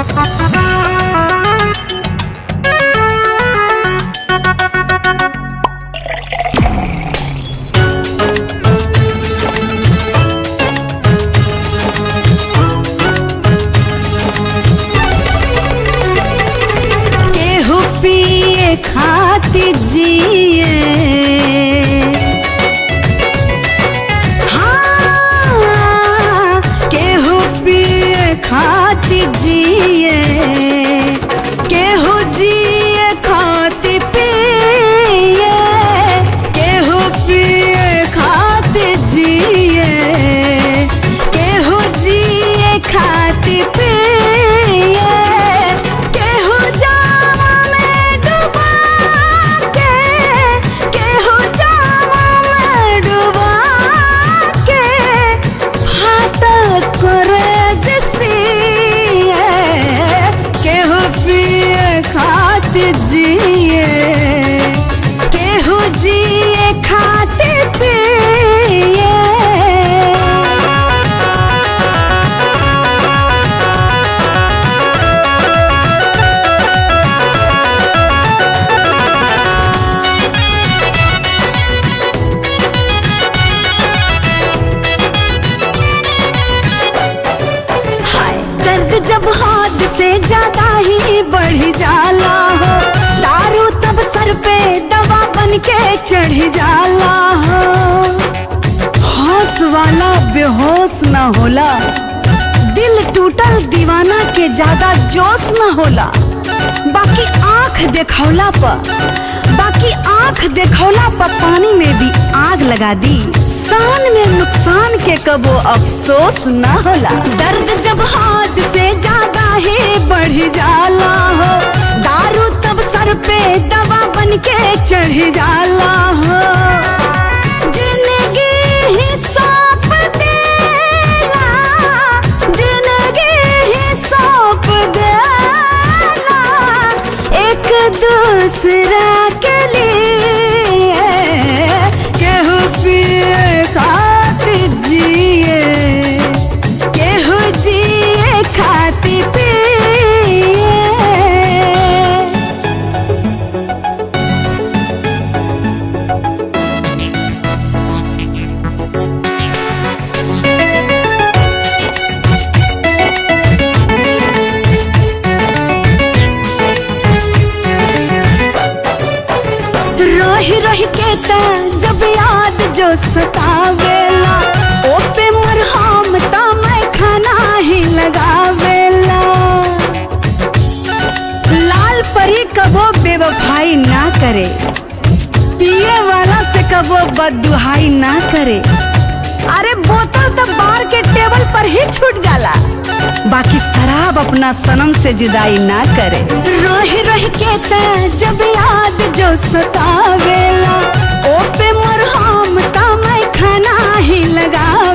केहू पिए खाती जिए हाँ, केहू पिए खाती जिए केहू जिए खाती पिए केहू पिए खाती जिए केहू जिए खाती पिए केहू जावा में डुबा के केहू जावा में डुबा के फाटक करे जसिए केहू पिए खाती जिए केहू जिए खाती पिए हाय दर्द जब हाथ से ज्यादा ही बढ़ जाला हो दारू तब सर पे दवा बन के चढ़ जाला हो होश वाला बेहोश न होला दिल टूटल दीवाना के ज्यादा जोश न होला बाकी आंख देखौला पर बाकी आंख देखौला पर पानी में भी आग लगा दी शान में नुकसान के कबो अफसोस न होला दर्द जब हाथ से ज्यादा ही बढ़ जाला हो दारू तब सर पे दवा बन के चढ़ जाला हो जिंदगी ही सौंप देला जिंदगी ही सौंप देला एक दूसरा के लिए केहू पिए खाती जिए केहू जिए खाती पिए रही रही के ता जब याद जो सतावेला ओ पे मरहम ता मैं खाना ही लगावेला लाल परी कबो बेवफाई ना करे पिए वाला से कबो बददुहाई ना करे अरे बोतल तो बार के टेबल पर ही छूट जाला बाकी शराब अपना सनम से जुदाई ना करे रही रही के ते जब याद जो सतावेला ओ पे मरहम ता मैं खाना ही लगा